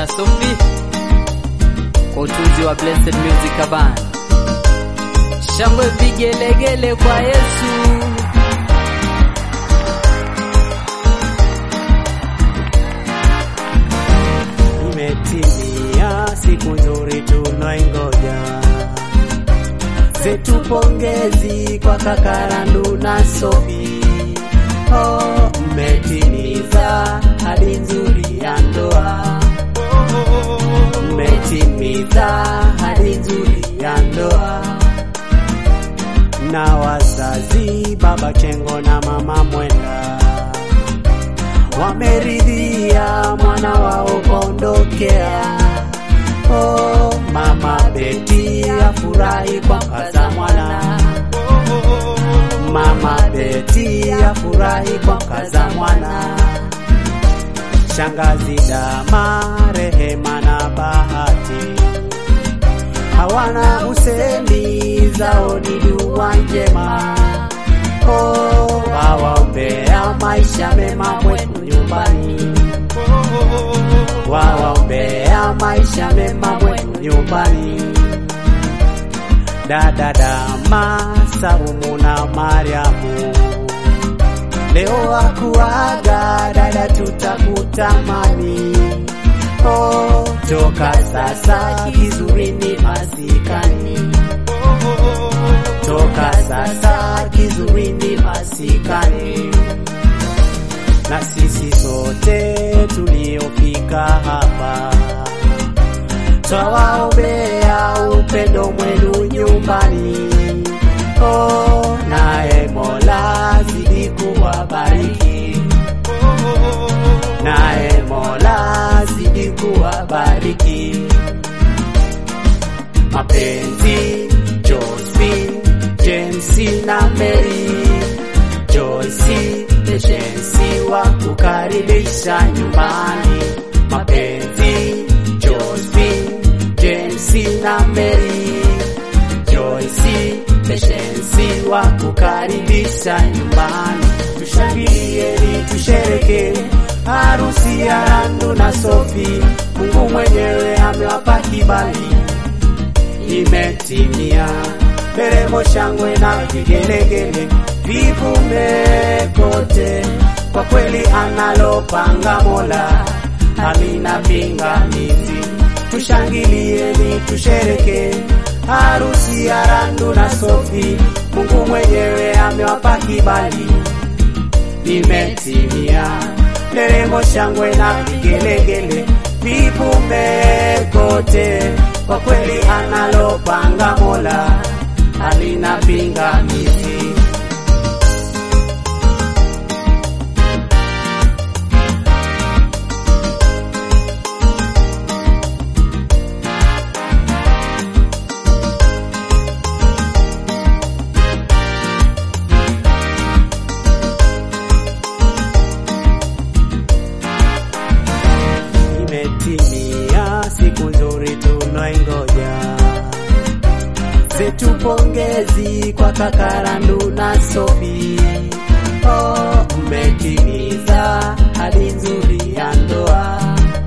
na Sophie kwa utunzi wa Blessed Music Band. Shangwe vigelegele kwa Yesu. Imetimia siku nzuri tunaingoja, zetu pongezi kwa Kakarandu na Sophie. Oh, mmetimiza hadi nzuri ya ndoa, mmetimiza hadi nzuri ya ndoa na wazazi baba Chengo na mama Mwenda wameridhia mwana wao kuondokea. Oh, mama Beti afurahi kwa kaza mwana, mama Beti afurahi kwa kaza mwana. Shangazi Dama, Rehema na Bahati hawana usemi, zao ni dua njema. Oh, wawaombea maisha mema mwenu nyumbani, wawaombea maisha mema mwenu nyumbani. Dada Dama, Saumu na Mariamu, leo wakuaga dada, tutakutamani. Oh, toka sasa kizurini masikani, toka sasa kizurini masikani. Na sisi sote tuliofika hapa twawaombea upendo mwenu nyumbani. Oh, naye Mola zidi kuwabariki, naye Mola zidi kuwabariki. Mapenzi Josephine, Jensi na Mary, Joyce, Patience wa kukaribisha nyumbani. Mapenzi Josephine, Jensi na Mary, Joyce, Patience wa kukaribisha nyumbani. Tushangilieni, tushereke harusi ya Randu na Sophie. Mungu mwenyewe amewapa kibali imetimia. Nderemo, shangwe na vigelegele vivume kote, kwa kweli analopanga Mola halina pingamizi. Tushangilieni, tushereke harusi ya Randu na Sophie. Mungu mwenyewe amewapa kibali, imetimia. Nderemo, shangwe na vigelegele vivume kote, kwa kweli analopanga Mola halina pingamizi. Imetimia siku nzuri tunaingoja, zetu pongezi kwa Kakarandu na Sophie. Oh, mmetimiza hadi nzuri ya ndoa,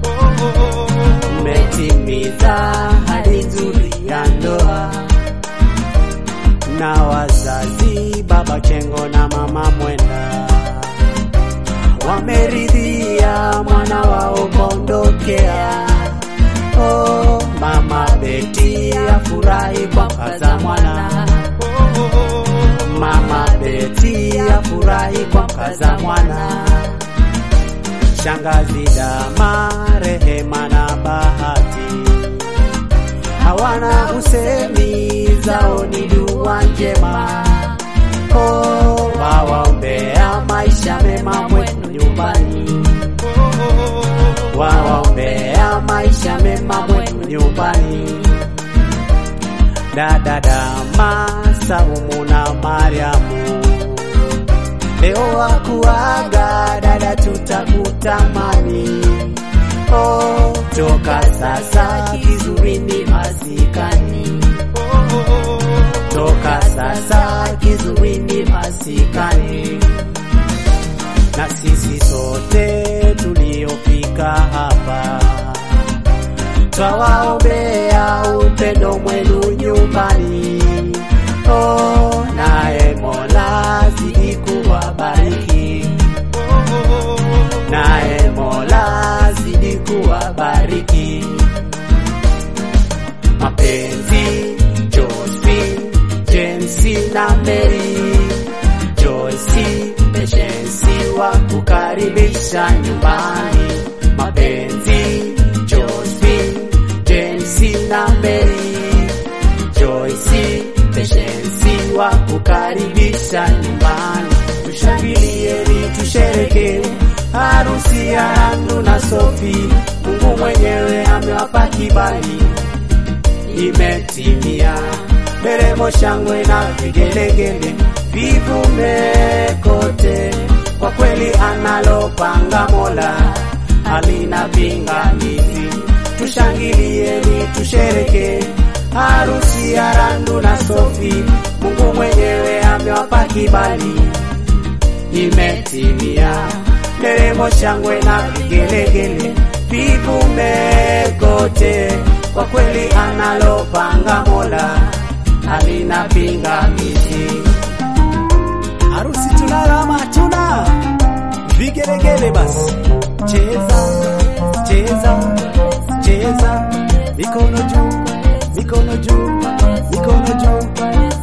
mmetimiza hadi nzuri ya ndoa. Na wazazi baba Chengo na mama Mwenda wameridhia mwana wao kuondokea. Oh, mama Beti afurahi kwa kaza mwana, mama Beti afurahi kwa kaza mwana. Shangazi Dama, Rehema na Bahati hawana usemi, zao ni dua njema. Oh, wawaombea maisha mema mwenu nyumbani, wawaombea maisha mema mwenu nyumbani. Dada Dama, Saumu na Mariamu, leo wakuaga dada, tutakutamani. Oh, toka sasa kizurini masikani, toka sasa kizurini masikani. Na sisi sote tuliofika hapa twawaombea upendo mwenu nyumbani. Oh, naye Mola zidi kuwabariki, naye Mola zidi kuwabariki. Mapenzi Josephine, James na Mary, Joyce, Patience wa kukaribisha nyumbani. Mapenzi Josephine, James na Mary, Joyce, Patience wa kukaribisha nyumbani. Tushangilieni, tushereke harusi ya Randu na Sofi. Mungu mwenyewe amewapa kibali imetimia. Nderemo, shangwe na vigelegele vivume kote. Kwa kweli analopanga Mola halina pingamizi. Tushangilieni, tushereke harusi ya Randu na Sofi. Mungu mwenyewe amewapa kibali imetimia. Nderemo, shangwe na vigelegele vivume kote. Kwa kweli analopanga Mola halina pingamizi. Harusi tunalama tuna vigelegele basi, cheza cheza cheza, mikono juu, mikono juu, mikono juu.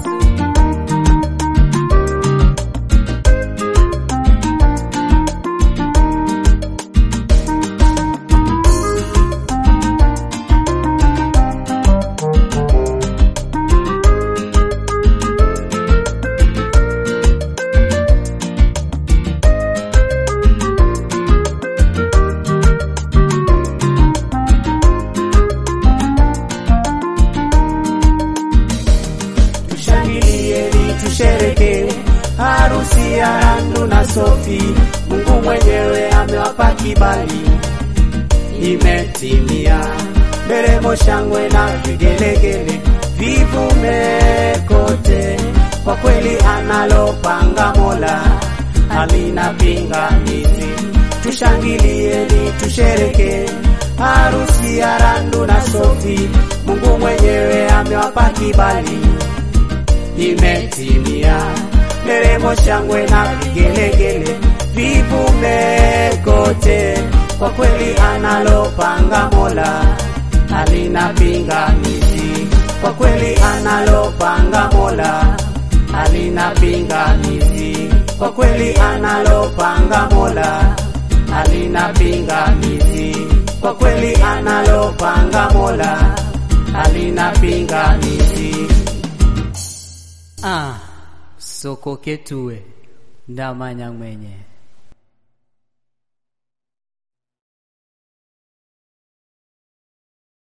Tushangilieni, tushereke harusi ya Randu na Sofi. Mungu mwenyewe amewapa kibali, imetimia. Nderemo, shangwe na vigelegele vivume kote. Kwa kweli analopanga Mola halina pingamizi. Tushangilieni, tushereke harusi ya Randu na Sofi. Mungu mwenyewe amewapa kibali imetimia. Nderemo, shangwe na vigelegele vivume kote. Kwa kweli analopanga Mola halina pingamizi. Kwa kweli analopanga Mola halina pingamizi. Kwa kweli analopanga Mola halina pingamizi. Kwa kweli analopanga Mola halina pingamizi. Ah, soko ketue ndamanya mwenye